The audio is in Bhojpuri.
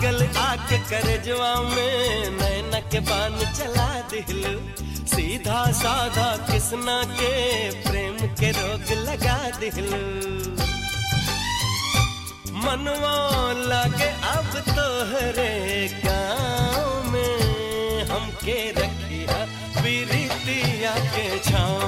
लागल आके करजवा में नैना के बान चला दिहलू सीधा साधा किसना के प्रेम के रोग लगा दिहलू मनवा लागे अब तोहरे गाँव में हमके रखिया बिरितिया के छाँव